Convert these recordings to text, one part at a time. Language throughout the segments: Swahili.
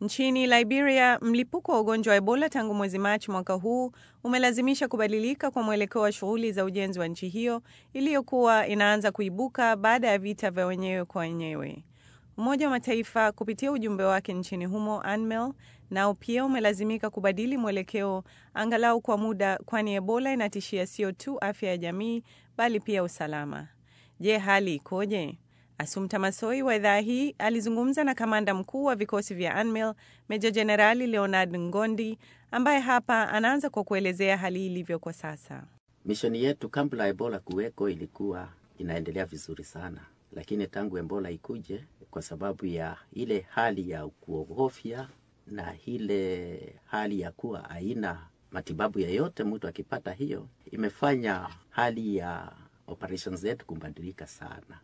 Nchini Liberia, mlipuko wa ugonjwa wa Ebola tangu mwezi Machi mwaka huu umelazimisha kubadilika kwa mwelekeo wa shughuli za ujenzi wa nchi hiyo iliyokuwa inaanza kuibuka baada ya vita vya wenyewe kwa wenyewe. Umoja wa Mataifa kupitia ujumbe wake nchini humo UNMIL nao pia umelazimika kubadili mwelekeo angalau kwa muda, kwani Ebola inatishia sio tu afya ya jamii bali pia usalama. Je, hali ikoje? Asumta Masoi wa idhaa hii alizungumza na kamanda mkuu wa vikosi vya UNMIL Meja Jenerali Leonard Ngondi ambaye hapa anaanza kwa kuelezea hali ilivyo kwa sasa. Mishoni yetu kabla Ebola kuweko ilikuwa inaendelea vizuri sana, lakini tangu Ebola ikuje, kwa sababu ya ile hali ya kuogofya na ile hali ya kuwa haina matibabu yoyote, mtu akipata hiyo, imefanya hali ya operations zetu kubadilika sana,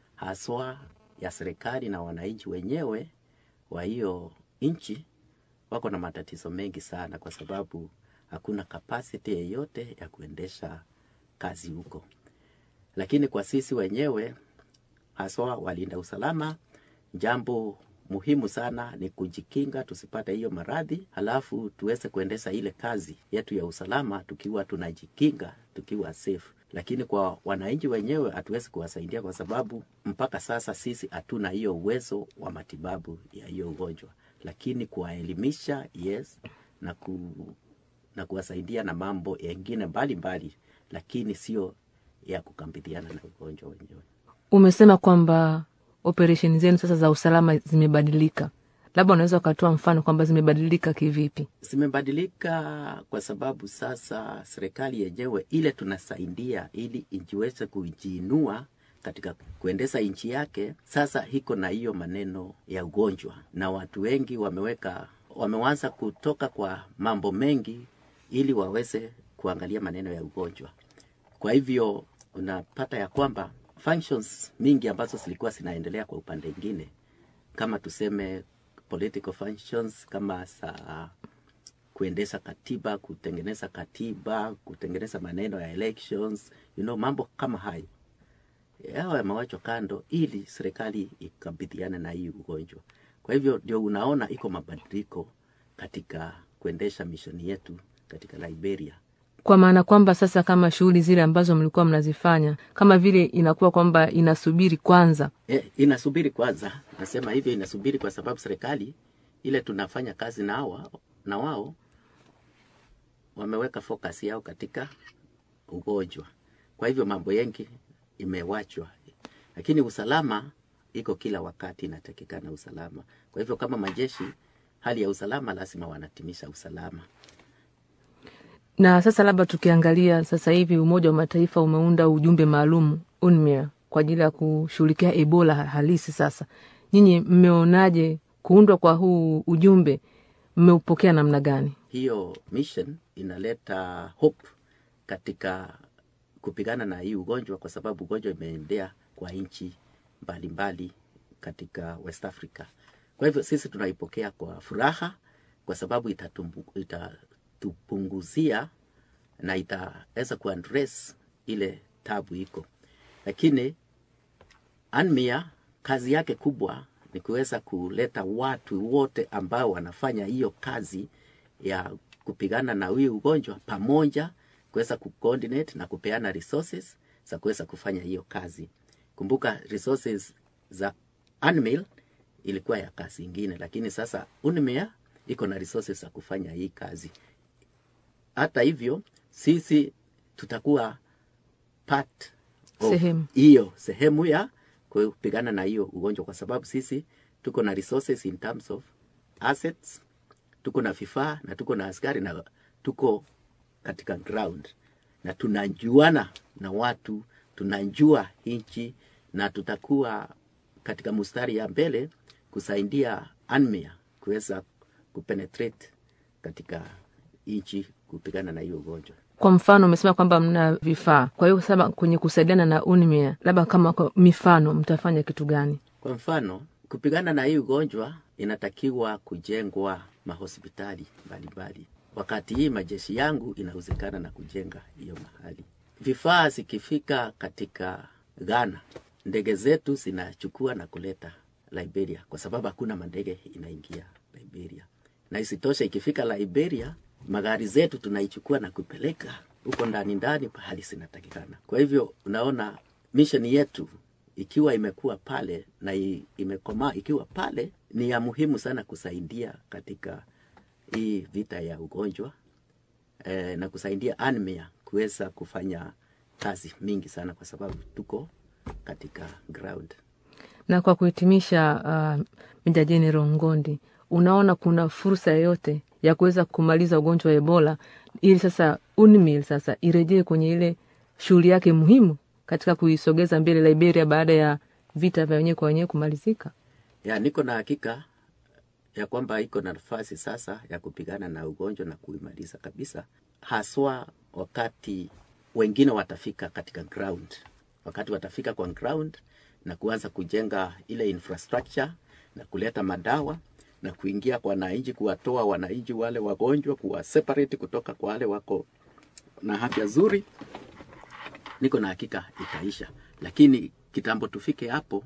haswa ya serikali na wananchi wenyewe wa hiyo nchi wako na matatizo mengi sana, kwa sababu hakuna capacity yeyote ya kuendesha kazi huko. Lakini kwa sisi wenyewe haswa walinda usalama, jambo muhimu sana ni kujikinga tusipate hiyo maradhi, halafu tuweze kuendesha ile kazi yetu ya usalama tukiwa tunajikinga, tukiwa safe. Lakini kwa wananchi wenyewe hatuwezi kuwasaidia kwa sababu mpaka sasa sisi hatuna hiyo uwezo wa matibabu ya hiyo ugonjwa, lakini kuwaelimisha yes, na ku, na kuwasaidia na mambo yengine mbalimbali, lakini sio ya kukabiliana na ugonjwa wenyewe. Umesema kwamba operesheni zenu sasa za usalama zimebadilika, labda unaweza ukatoa mfano kwamba zimebadilika kivipi? Zimebadilika kwa sababu sasa serikali yenyewe ile tunasaidia ili ijiweze kujiinua katika kuendesha nchi yake, sasa iko na hiyo maneno ya ugonjwa, na watu wengi wameweka wameanza kutoka kwa mambo mengi ili waweze kuangalia maneno ya ugonjwa. Kwa hivyo unapata ya kwamba functions mingi ambazo zilikuwa zinaendelea kwa upande mwingine, kama tuseme political functions, kama sa kuendesha katiba, kutengeneza katiba, kutengeneza maneno ya elections, you know, mambo kama hayo yao yamewachwa kando ili serikali ikabiliane na hii ugonjwa. Kwa hivyo ndio unaona iko mabadiliko katika kuendesha mishoni yetu katika Liberia. Kwa maana kwamba sasa kama shughuli zile ambazo mlikuwa mnazifanya kama vile inakuwa kwamba inasubiri kwanza. E, inasubiri kwanza, nasema hivyo inasubiri kwa sababu serikali ile tunafanya kazi na hawa na wao wameweka focus yao katika ugonjwa. Kwa hivyo mambo yengi imewachwa, lakini usalama iko kila wakati, inatakikana usalama. Kwa hivyo kama majeshi, hali ya usalama lazima wanatimisha usalama. Na sasa labda tukiangalia sasa hivi Umoja wa Mataifa umeunda ujumbe maalum UNMIR kwa ajili ya kushughulikia Ebola halisi. Sasa nyinyi mmeonaje kuundwa kwa huu ujumbe? Mmeupokea namna gani? Hiyo mission inaleta hope katika kupigana na hii ugonjwa, kwa sababu ugonjwa imeendea kwa nchi mbalimbali katika West Africa. Kwa hivyo sisi tunaipokea kwa furaha, kwa sababu itatumbu, itatupunguzia na itaweza kuaddress ile tabu iko, lakini UNMIR kazi yake kubwa ni kuweza kuleta watu wote ambao wanafanya hiyo kazi ya kupigana na hii ugonjwa pamoja, kuweza kucoordinate na kupeana resources za kuweza kufanya hiyo kazi. Kumbuka resources za UNMIL ilikuwa ya kazi ingine, lakini sasa UNMIR iko na resources za kufanya hii kazi. Hata hivyo sisi tutakuwa part of Sehemu. hiyo sehemu ya kupigana na hiyo ugonjwa, kwa sababu sisi tuko na resources in terms of assets, tuko na vifaa na tuko na askari na tuko katika ground na tunajuana na watu, tunajua nchi na tutakuwa katika mstari ya mbele kusaidia UNMIR kuweza kupenetrate katika nchi kupigana na hiyo ugonjwa. Kwa mfano umesema kwamba mna vifaa, kwa hiyo sasa kwenye kusaidiana na UNMIR, labda kama kwa mifano, mtafanya kitu gani? Kwa mfano, kupigana na hii ugonjwa inatakiwa kujengwa mahospitali mbalimbali. Wakati hii majeshi yangu inahusikana na kujenga hiyo mahali. Vifaa zikifika katika Ghana, ndege zetu zinachukua na kuleta Liberia, kwa sababu hakuna mandege inaingia Liberia. na isitoshe ikifika Liberia magari zetu tunaichukua na kupeleka huko ndani ndani pahali zinatakikana. Kwa hivyo unaona misheni yetu ikiwa imekuwa pale na i- imekomaa ikiwa pale, ni ya muhimu sana kusaidia katika hii vita ya ugonjwa eh, na kusaidia ANMIA kuweza kufanya kazi mingi sana, kwa sababu tuko katika ground. Na kwa kuhitimisha, uh, Meja Jenerali Ngondi, unaona kuna fursa yoyote ya kuweza kumaliza ugonjwa wa Ebola ili sasa UNMIL sasa irejee kwenye ile shughuli yake muhimu katika kuisogeza mbele Liberia baada ya vita vya wenyewe kwa wenyewe kumalizika? ya niko na hakika ya kwamba iko na nafasi sasa ya kupigana na ugonjwa na kuimaliza kabisa, haswa wakati wengine watafika katika ground, wakati watafika kwa ground na kuanza kujenga ile infrastructure na kuleta madawa na kuingia kwa wananchi, kuwatoa wananchi wale wagonjwa, kuwa separate kutoka kwa wale wako na afya nzuri, niko na hakika itaisha, lakini kitambo tufike hapo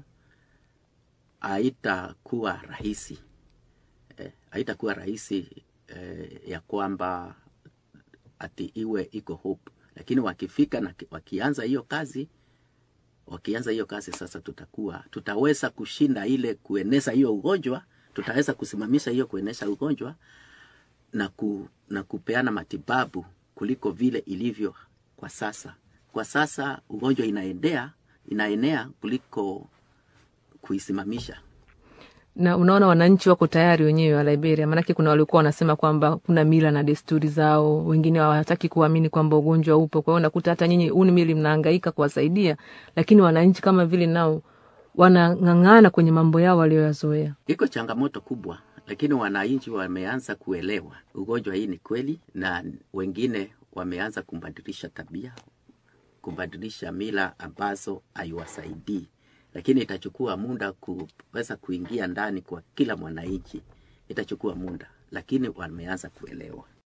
haitakuwa rahisi eh, haitakuwa rahisi eh, ya kwamba ati iwe iko hope, lakini wakifika na ki- wakianza hiyo kazi wakianza hiyo kazi sasa, tutakuwa tutaweza kushinda ile kueneza hiyo ugonjwa, tutaweza kusimamisha hiyo kuenesha ugonjwa na, ku, na kupeana matibabu kuliko vile ilivyo kwa sasa. Kwa sasa ugonjwa inaendea inaenea kuliko kuisimamisha. na unaona wananchi wako tayari wenyewe wa Liberia, maanake kuna walikuwa wanasema kwamba kuna mila na desturi zao, wengine hawataki kuamini kwamba ugonjwa upo. Kwa hiyo unakuta hata nyinyi UNMIL mnahangaika kuwasaidia, lakini wananchi kama vile nao wanang'ang'ana kwenye mambo yao walioyazoea. Iko changamoto kubwa, lakini wananchi wameanza kuelewa ugonjwa hii ni kweli, na wengine wameanza kubadilisha tabia, kubadilisha mila ambazo haiwasaidii, lakini itachukua muda kuweza kuingia ndani kwa kila mwananchi, itachukua muda, lakini wameanza kuelewa.